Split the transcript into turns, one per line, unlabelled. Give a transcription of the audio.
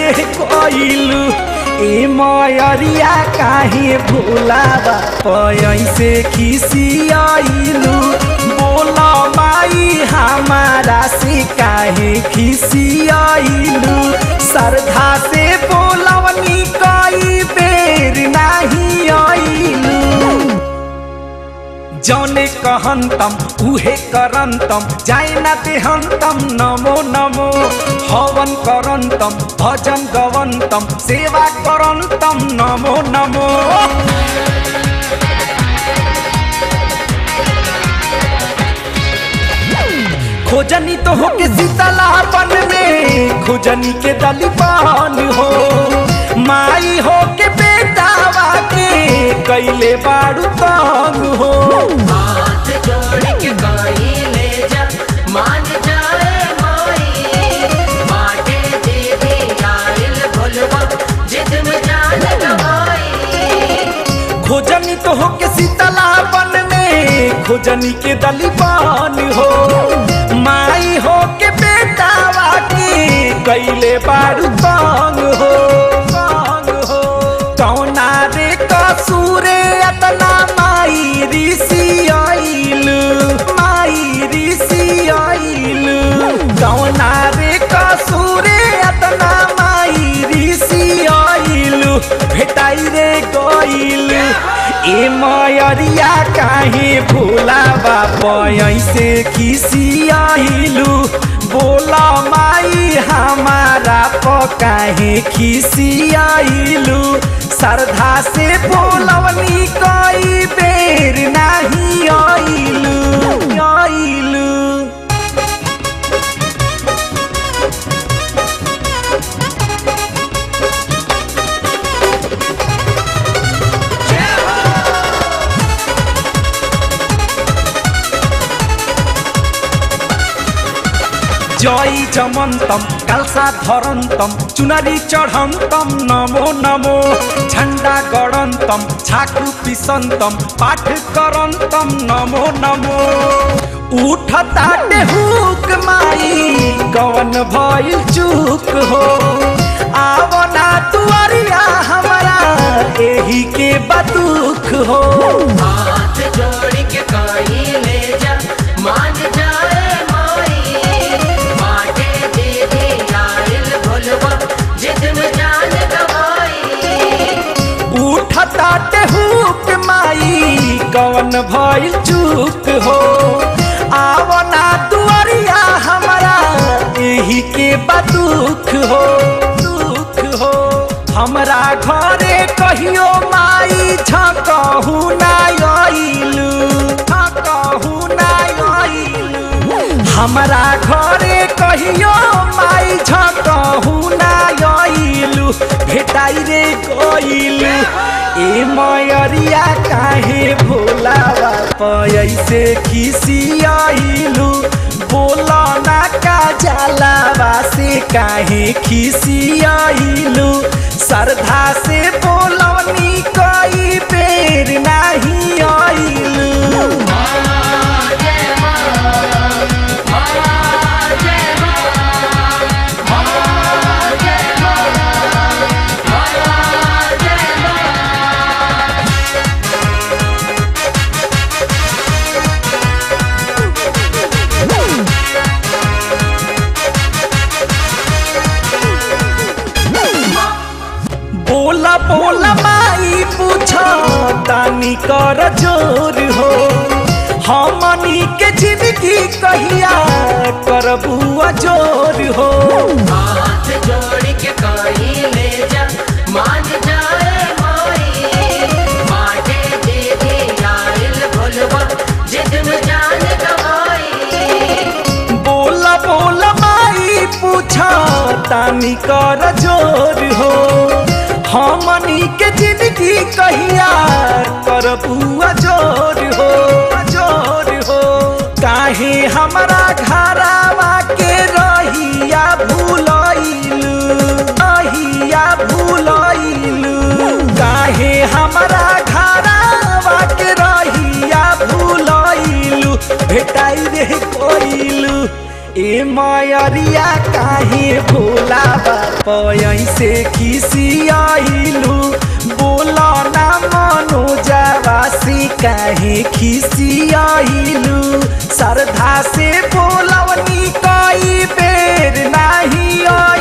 रे कोइलू ए मयरिया काहे भोलावा पैसे खिसियाइलू बोला माई हमारा से काहे खिसियाइलू श्रद्धा से बोलवनी कई बेर नाही आइलू जौने कहंतम उहे करंतम जाय ना देहंतम नमो नमो हवन करंतम भजन गवंतम सेवा करंतम नमो नमो खोजनी तो हो के सीतलापन में खोजनी के दलीपान हो माई हो के बेटावा के कैले बाड़ू तंग हो
हाथ जोड़ के गाई ले जा मान जाए माई बाटे दीदी आइल भोलवा जिद में जान गवाई
खोजनी तो हो के सीतलापन में खोजनी के दलीपान हो माई हो के बेटावा के कैले बाड़ू तंग हो तंग हो कौना रे कसूरे अतना माई ऋषि आइलू माई ऋषि आइलू कौना रे कसूरे अतना माई ऋषि आइलू भेटाई रे गइलू ए मयरिया काहे भोलावा पैसे खिसियाइलू बोला माई हमारा पकाहे खिसियाइलू श्रद्धा से बोलवनी कई बेर नाही आइलू आइलू जय जमन्तम कालसा धरन्तम चुनरी चढन्तम नमो नमो झण्डा गडन्तम छाकु पिसन्तम पाठ करन्तम नमो नमो उठताटे हुक माई कवन भइल चुक हो आवना तुअरिया हमरा एही के बदुख हो
हाथ जोड़ के गाई ले जा मान जाए माई बाटे दीदी आइल भोलवा जिद में जान गवाई
उठताटे हुक माई कवन भइल चुक हो आवना दुआरिया हमरा एही के बदुख हो दुख हो हमरा घरे कहियो माई झकहु ना आइलू झकहु ना आइलू हमरा घरे कहियो माई झकहु ना आइलू भेटाई रे गइलू ए मयरिया काहे भोलावा पैसे खिसियाइलू बोला ना का जलावा से काहे खिसियाइलू श्रद्धा से बोलवनी कई बेर नाही आइलू बोला बोला माई पूछ तानी कर जोर हो हमनी के जिंदगी कहिया करबू जोर हो
हाथ जोड़ के गाई ले जा मान जाए माई बाटे दीदी आइल भोलवा जिद में जान गवाई
बोला बोला माई पूछ तानी कर जोर हो हमनी के जिंदगी कहिया करबू जोर हो जोर हो काहे हमरा घरावा के रहिया भूलइलू रहिया भूलइलू काहे हमरा घरावा के रहिया भूलइलू भेटाई रे कोइलू ए मायरिया काहे भोला बाप ऐसे खिसियाइलू बोला ना मनो जावासी काहे खिसियाइलू श्रद्धा से बोलवनी कई बेर नाही